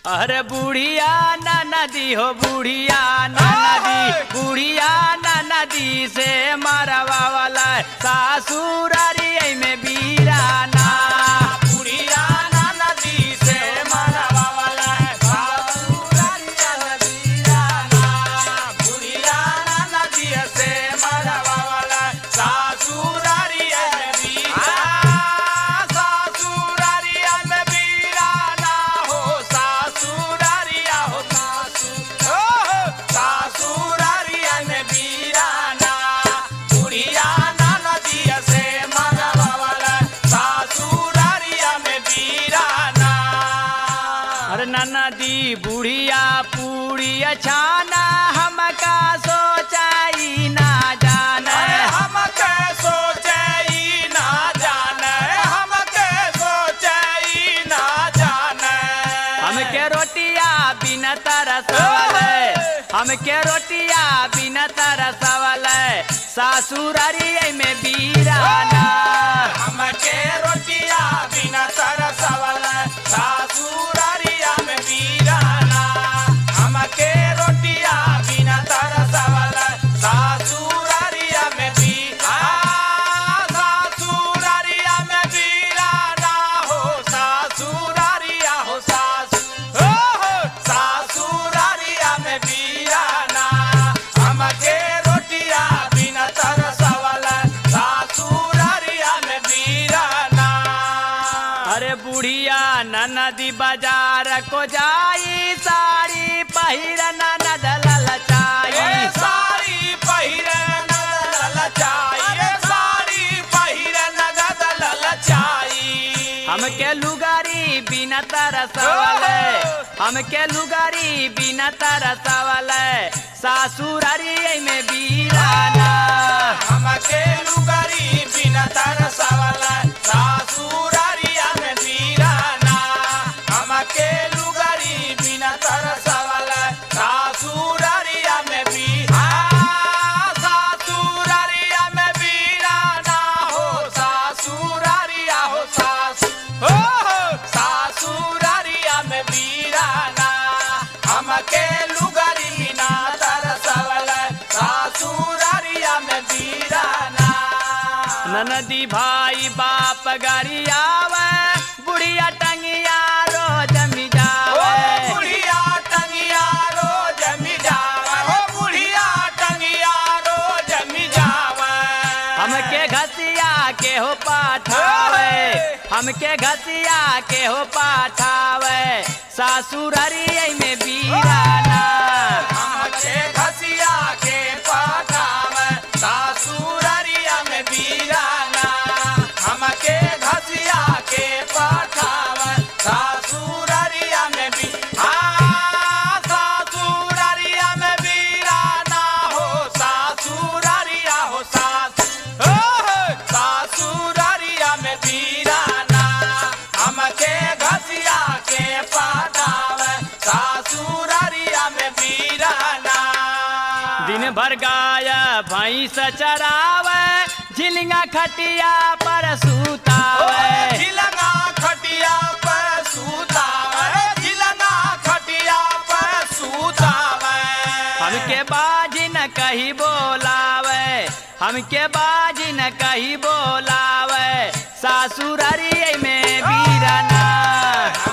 अरे बुढ़िया ना नदी हो बुढ़िया ना नदी बुढ़िया ना नदी से मरवा वाला सासुरारी में बीरा ना बुढ़िया ना नदी से मरवा वाला है बाबूरानिया नदीरा ना बुढ़िया ना नदी से मरवा वाला है सासुरारिया में बीरा सासुरारिया में बीरा ना हो सासुरारिया हो सासु हो हो सासुरारिया में बीरा ना बुढ़िया ना नदी से मरवा वाला है सासुरारिया में बीरा ना अरे ना नदी बुढ़िया पूड़िया छाना हमका सोचाई ना जाने अरे हमके सोचे ई ना जाने हमके सोचे ई ना जाने हमके रोटिया बिना तरसवल हमके रोटिया बिना तरसवल सासुरारी में बीराना हमके रोटिया बिना तरसवल सासुरारिया में बीराना हमके रोटिया बिना तरसवल सासुरारिया में भी आ सासुरारिया में बीराना हो सासुरारिया हो सासु हो हो सासुरारिया में बीराना हमके रोटिया बिना तरसवल सासुरारिया में बीराना अरे बुढ़िया नदी बाजार को जाई साड़ी पहिरना नदल ये लचाई साड़ी पहिरे नगद ललचाई ये साड़ी पहिरे नगद ललचाई हमके लुगारी बिना तरसवल हमके लुगारी बिना तरसवल सासुरारी में बीराना हमके लुगरी बिना तरसवल सासुरारिया में बीराना हमके लुगरी बिना तरसवल सासुरारिया में भी आ सासुरारिया में बीराना हो सासुरारिया हो सासु हो हो सासुरारिया में बीराना हमके लुगरी बिना तरसवल सासुरारिया में बीराना ननदी भाई बाप गरियावे बुढ़िया टंगिया रोज ओ मिजावे बुढ़िया टंगिया रोज मिजावे ओ बुढ़िया टंगिया रोज मिजावे हमके घसिया के हो पाठावे हमके घसिया के हो पाठावे सासुरारी में बीराना हमके घसिया के पाठावे सासुरारिया में बीराना हमके घसिया के पाठावे सासुरारिया में भी आ सासुरारिया में बीराना हो सासुरारिया हो सासु हो हो सासुरारिया में बीराना हमके घसिया के पाठावे सासुरारिया में बीराना दिन भर गाय भैंस चरावे झिलिंगा खटिया पर सुतावे झिलंगा खटिया पर सूतावे झिलंगा खटिया पर सूतावे हमके बाजी न कही बोलावे हमके बाजी न कही बोलावे सासुरारी में बीराना